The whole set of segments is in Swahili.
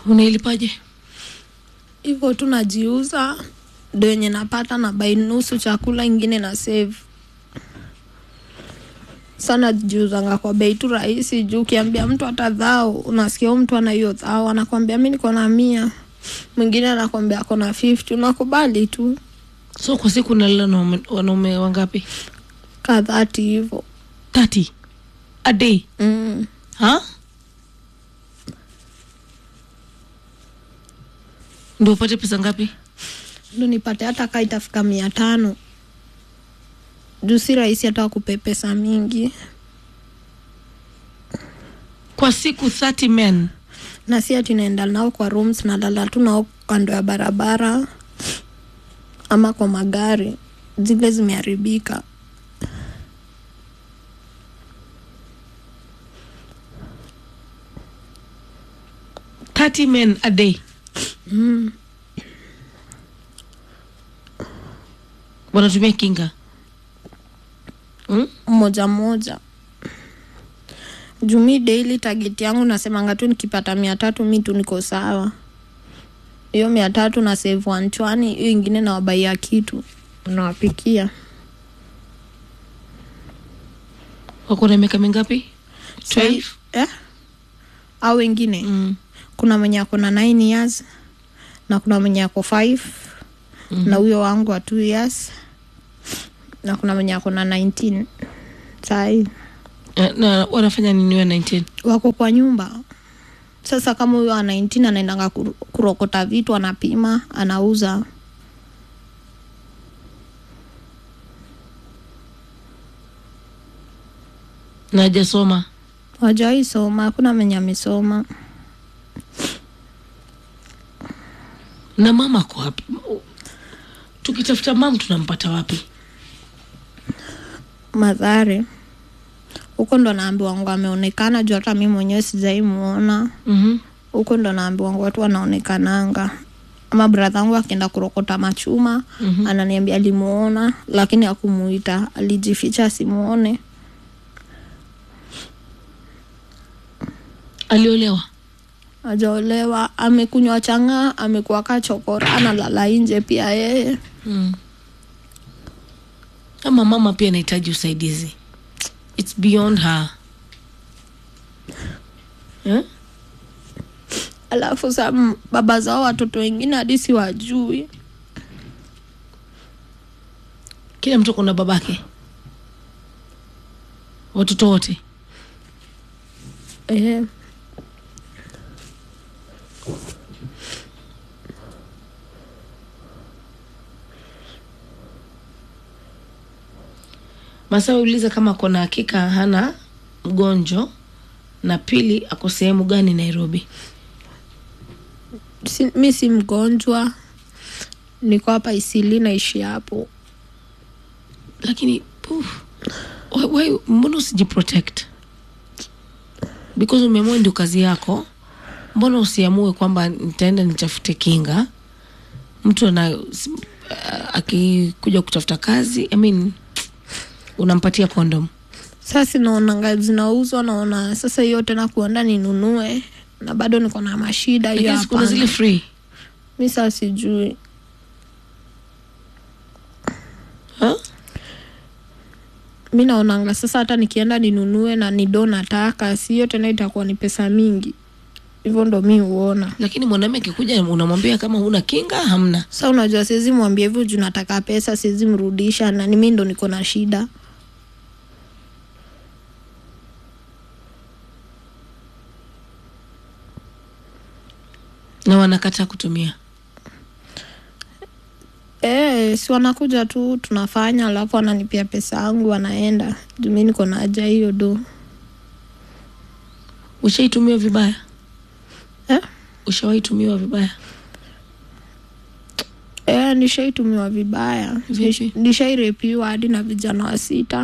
unailipaje hivyo tu najiuza ndo yenye napata na bai nusu chakula ingine na save sana jiuzanga kwa bei tu rahisi juu ukiambia mtu hata dhao unasikia huyu mtu ana hiyo dhao anakwambia mi niko na mia mwingine anakwambia ako na 50 unakubali tu so kwa siku unalala na wame- wanaume wangapi kadhati hivo 30 a day mm. ha ndio upate pesa ngapi ndo nipate hata kaa itafika mia tano juu si rahisi hata wakupe pesa mingi kwa siku 30 men na si ati naenda nao kwa rooms nalala tu nao kando ya barabara ama kwa magari zile zimeharibika 30 men a day mm. wanatumia kinga mm? mmoja mmoja juu mi daily target yangu nasemanga tu nikipata mia tatu mi tu niko sawa hiyo mia tatu na save wanchwani hiyo ingine nawabaia kitu nawapikia wako na miaka mingapi 12 eh? au wengine mm. kuna mwenye ako na 9 years na kuna mwenye ako 5 Mhm. na huyo wangu wa 2 years na kuna mwenye ako na 19 sai Eh, na wanafanya nini wa 19 wako kwa nyumba sasa kama huyo wa 19 anaendanga kuru- kurokota vitu anapima anauza na hajasoma wajawai soma hakuna mwenye amesoma na mama ako wapi tukitafuta mam tunampata wapi madhare huko ndo naambiwa wangu ameonekana juu hata mi mwenyewe sijai muona mm-hmm. huko ndo naambiwa wangu watu wanaonekananga ama bradha wangu akienda kurokota machuma Mhm. ananiambia alimuona lakini akumuita alijificha asimuone aliolewa ajaolewa amekunywa chang'aa amekuwa kachokora analala nje pia yeye mm. ama mama pia anahitaji usaidizi its beyond her eh? alafu sa m- baba zao watoto wengine hadi si wajui kila mtu kuna babake watoto wote eh. masaa uliza kama kona hakika hana mgonjo na pili ako sehemu gani nairobi si, mi si mgonjwa niko hapa isili naishi hapo lakini puf, why, why, mbona usijiprotect because umeamua ndio kazi yako mbona usiamue kwamba nitaenda nitafute kinga mtu ana s- uh, akikuja kutafuta kazi I mean, unampatia kondom sasa naonanga zinauzwa naona sasa hiyo tena kuenda ninunue na bado niko na mashida hiyo lakini kuna zile hapana free mi saa sijui huh? mi naonanga sasa hata nikienda ninunue na nido nataka si hiyo tena itakuwa ni pesa mingi hivyo ndo mi huona lakini mwanaume akikuja unamwambia kama huna kinga hamna sa unajua siwezi mwambia hivyo juu nataka pesa siwezi mrudisha na ni mi ndo niko na shida na wanakataa kutumia e, si wanakuja tu tunafanya alafu wananipia pesa yangu wanaenda juu mi niko na haja hiyo do ushaitumiwa vibaya eh? ushawaitumiwa vibaya E, nishaitumiwa vibaya Vipi? Nish- nishairepiwa hadi na vijana wa sita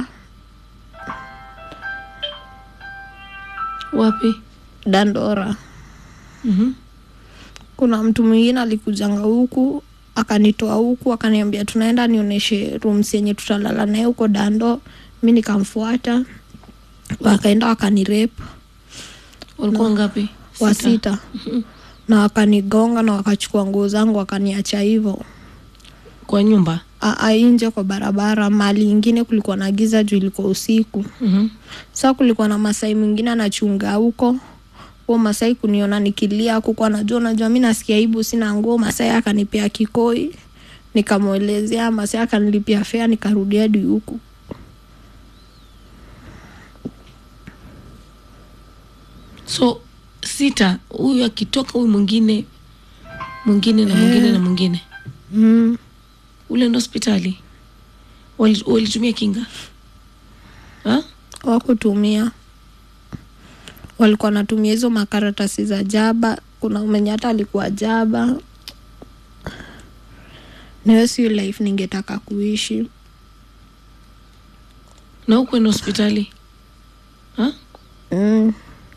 wapi dandora mm-hmm. kuna mtu mwingine alikujanga huku akanitoa huku akaniambia tunaenda nionyeshe rooms yenye tutalala naye huko dando mi nikamfuata wakaenda wakanirep walikuwa ngapi wa sita na wakanigonga na wakachukua nguo zangu wakaniacha hivyo kwa nyumba A- a- nje kwa barabara mali ingine kulikuwa na giza juu ilikuwa usiku mm-hmm. sa kulikuwa na masai mwingine anachunga huko huo masai kuniona nikilia kuko anajua najua mi nasikia aibu sina nguo masai akanipea kikoi nikamwelezea masai akanilipia fea nikarudia hadi huku so sita huyu akitoka huyu mwingine mwingine na mwingine na mwingine mm. ule ndo hospitali Wali- walitumia kinga ha? wakutumia walikuwa natumia hizo makaratasi za jaba kuna mwenye hata alikuwa jaba niwe sio life ningetaka kuishi na hukwenda hospitali ha? mm.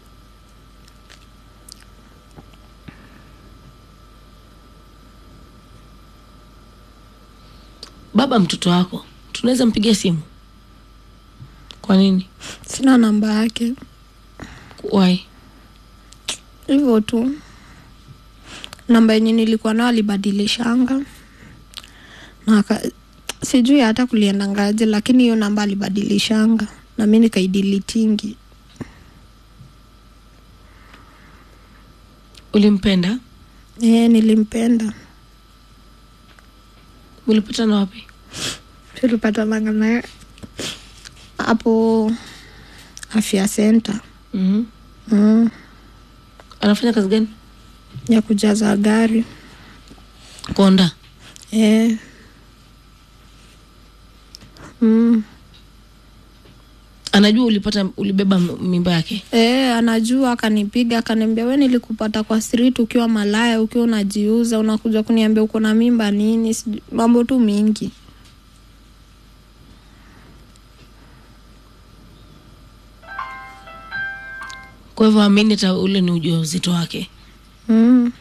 baba mtoto wako tunaweza mpigia simu kwa nini sina namba yake why hivyo tu namba yenye nilikuwa nao alibadilishanga na aka, sijui hata kulienda ngaje lakini hiyo namba alibadilishanga na mi nikaidilitingi ulimpenda e, nilimpenda ulipatana wapi tulipatananga naye hapo afya center mm-hmm. mm, anafanya kazi gani ya kujaza gari konda e. mm. anajua ulipata ulibeba m- mimba yake E, anajua akanipiga akaniambia we nilikupata kwa street ukiwa malaya ukiwa unajiuza unakuja kuniambia uko na mimba nini sijui- mambo tu mingi kwa hivyo amini hata ule ni ujauzito wake mm.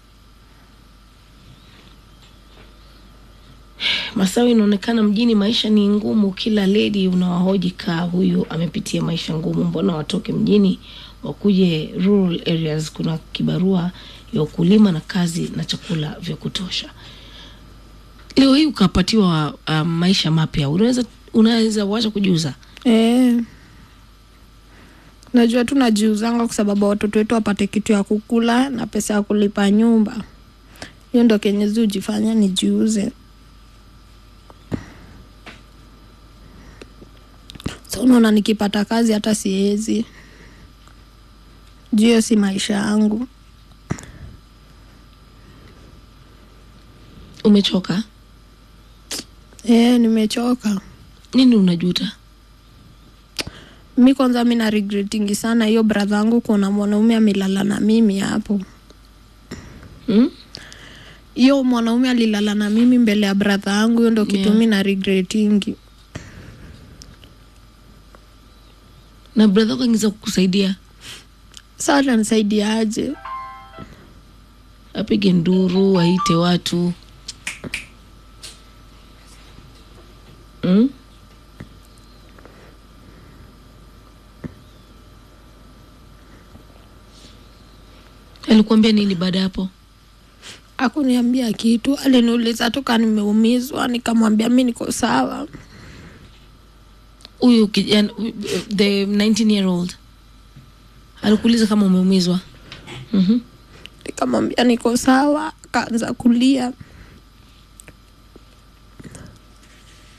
masawi inaonekana mjini maisha ni ngumu kila ledi unawahoji kaa huyu amepitia maisha ngumu mbona watoke mjini wakuje rural areas kuna kibarua ya ukulima na kazi na chakula vya kutosha leo hii ukapatiwa uh, maisha mapya unaweza unaweza wacha kujiuza e. najua tu najiuzanga kwa sababu watoto wetu wapate kitu ya kukula na pesa ya kulipa nyumba hiyo ndo kenyezi ujifanya nijiuze so unaona nikipata kazi hata siwezi juu hiyo si maisha yangu umechoka e, nimechoka nini unajuta mi kwanza mi na regretingi sana hiyo bradha yangu kuna mwanaume amelala na mimi hapo hmm? hiyo mwanaume alilala na mimi mbele ya bradha yangu hiyo ndo kitu Yeah. mi na regretingi na bradha yako angeza kukusaidia saa tanisaidiaje apige nduru waite watu mm? alikuambia nini baada ya hapo akuniambia kitu aliniuliza tu ka nimeumizwa nikamwambia mi niko sawa huyu kijana the 19 year old alikuuliza kama umeumizwa mm-hmm. nikamwambia niko sawa akaanza kulia